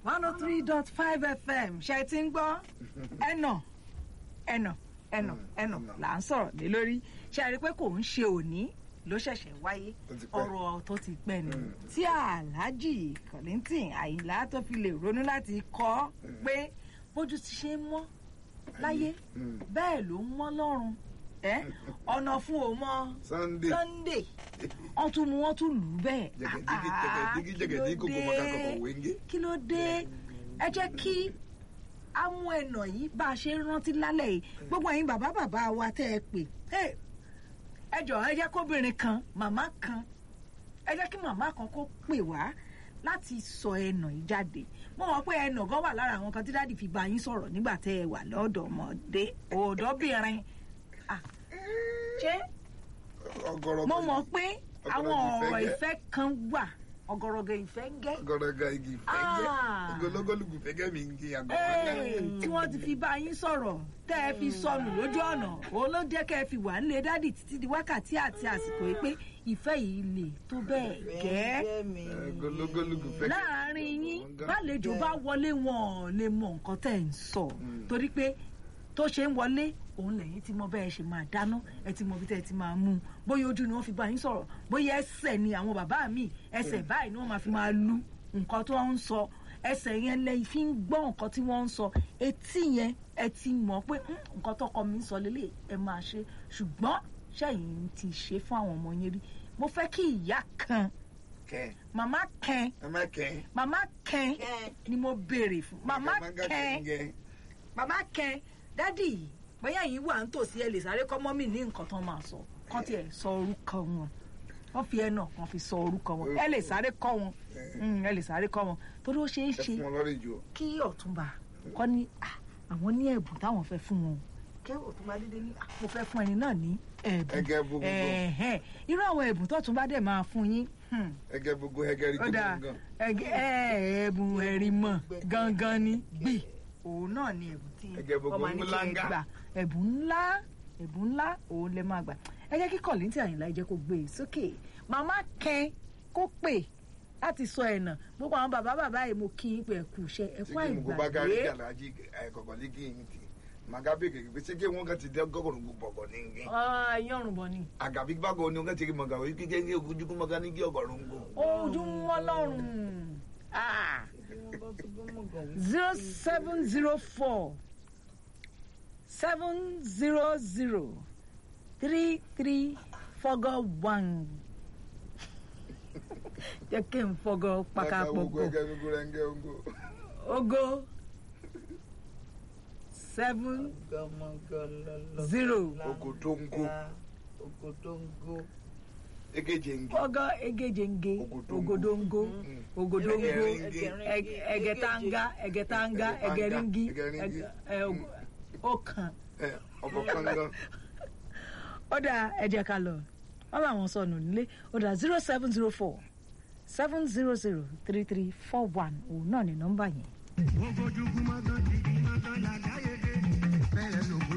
one oh three dot five fm ṣe ti ń gbọ́ ẹnà ẹnà ẹnà ẹnà là ń sọ̀rọ̀ lé lórí ṣe àrí pé kò ń ṣe òní ló ṣẹ̀ṣẹ̀ wáyé Ó ti pẹ́. ọ̀rọ̀ tó ti pẹ́ ni tí aláàjì kọ̀lìntìn àyìnlá tó fi lè ronú láti kọ́ pé bójú ti ṣe ń mọ́ láyé Mm. bẹ́ẹ̀ ló ń mọ́ lọ́run ẹ́ ọ̀nà fún òmọ́ Sunday. sunday wọ́n tún mú wọ́n tún lù ú bẹ́ẹ̀ jẹgẹdigi Ah, jẹgẹdigi kí ló jẹgẹdigi kòkó mọ̀ká dé? kọ̀kọ̀ wéńgé. kí ló dé ẹ jẹ́ kí á mú ẹnà yìí bá a ṣe ń rántí lálẹ́ yìí gbogbo ẹ̀yin bàbá bàbá wa tẹ́ ẹ pè Hey, ẹ jọ̀ọ́ ẹ jẹ́ kóbìnrin kan màmá kan ẹ jẹ́ kí màmá kan kó pè wá láti sọ ẹnà yìí jáde mo mọ̀ pé ẹnà gan wà lára àwọn kan tí dáàdì fi bá yín sọ̀rọ̀ nígbà tẹ́ ẹ wà lọ́dọ̀ ọmọdé ọ̀dọ́bìnrin Ah, ṣé ọgọrọgọ mo mọ̀ pé àwọn ọgọrọgọ ọ̀rọ̀ ìfẹ́ ìfẹ́ kan wà ọ̀gọ̀rọ̀gọ̀ ìfẹ́ ń gẹ́ ọgọrọgọ igi fẹgẹ Ah. ogologolugu fẹgẹ mi ngi Ee, agọrọgọ. tí wọ́n ti fi bá yín sọ̀rọ̀ tẹ́ ẹ fi sọnù lójú ọ̀nà òun ló jẹ́ kẹ́ ẹ fi wà nílé dádì títí di wákàtí àti àsìkò yìí pé ìfẹ́ yìí lè tó bẹ́ẹ̀ gẹ́ ogologolugu fẹgẹ. láàrin yín bálejò bá wọlé wọn ò lè mọ nǹkan tẹ́ ẹ̀ ń sọ torí pé tó ṣe ń wọlé òun lẹ́yìn tí mo bẹ́ẹ̀ ṣe máa dáná ẹ ti mọ bí tẹ́ ẹ ti máa mú un bóyá ojú ni wọ́n fi bá yín sọ̀rọ̀ bóyá ẹsẹ̀ ni àwọn bàbá mi ẹsẹ̀ báyìí ni wọ́n máa fi máa lu nǹkan tó ń sọ ẹsẹ̀ yẹn lẹ́yìn fi ń gbọ́ nǹkan tí wọ́n ń sọ etí yẹn ẹ ti mọ̀ pé "Hmm, nǹkan tọkọ mi ń sọ lélẹ̀ ẹ máa ṣe ṣùgbọ́n ṣẹ́yìn ti ṣe fún àwọn ọmọ yẹn rí mo fẹ́ kí ìyá kan kẹ màmá kan ẹ má kẹ. màmá kẹ́n ni mo béèrè fún màmá kẹ́n kẹ. màmá kẹ́n dádì bóyá yìí wà nítòsí ẹ lè sáré kọ́ mọ́mì ní nǹkan tán máa sọ kán tiẹ̀ sọ orúkọ wọn wọ́n fi ẹnà kan fi sọ orúkọ wọn ẹ lè sáré kọ́ wọn Mm, ẹ lè sáré kọ́ wọn torí ó ṣeé ẹ ṣe fún wọn lọ́rọ̀ ìjọ. kí ọ̀túnba kọ́ ní "Ah, àwọn ní ẹ̀bùn táwọn fẹ́ fún wọn o kí ọ̀túnba dédé ní "Ah, mo fẹ́ fún ẹni náà ní ẹ̀bùn ẹgẹ gbogbo Ẹ̀hẹ́n. irú àwọn ẹ̀bùn tọ́túnba dẹ̀ máa fún yín hmm, ẹgẹ gbogbo ẹgẹ rí ó dáa gbogbo ẹgẹ- ẹ, ẹ̀bùn ẹ̀rìmọ̀ gangan ni gbì òun náà ni ẹ̀bùn tí Ẹgẹ gbogbo ọmọ ní kí ẹ ńláńgá. gbà ẹ̀bùn ńlá ẹ̀bùn ńlá òun lẹ máa gbà ẹ jẹ́ kí kọ̀lìntì àyìnlá ẹ jẹ́ kó gbé e sókè màmá kẹ́ kó pè láti sọ ẹ̀nà gbogbo àwọn bàbá bàbá yìí mo kí n pé ẹ kú iṣẹ́ ẹ kú sege mugu bagari àìgbàgbé galaji kọkọ ligi nti magabe keke pe sege wọn kan ti dẹ gọgọrọ gbogbo bọgọ ní nge Ah, yọrùn bọ ni agabi gbàgbọ ni wọn kan ti rí mọgà wọ́n kíkẹ́ ní ogunjúkú mọgà ní kí ọgọrọ ń gbò. ojú wọn lọ́rùn zero seven zero four seven zero zero three three fọgọ one jẹ́ kí n fọgọ gbogbo pakapọ̀pọ̀ ẹgẹ gbogbo rẹ ń gẹ ongo. ogo seven zero ogotongo egeje nge fọgọ egejenge ogodongo ogodongo Ẹgẹringi. ẹg- ẹgẹtanga ẹgẹtanga ẹgẹringi Ẹgẹringi. ẹg- ẹ, og- ọkàn ẹ ọbọ kangan ó dà ẹ jẹ́ ká lọ wọn làwọn sọnù nílé ó dà zero seven zero four seven zero zero three three four one òun náà ní nọ́mbà yẹn. Ogójúgún mọ́tò jìgì mọ́tò làgáyédé. Bẹ́ẹ̀ lògùn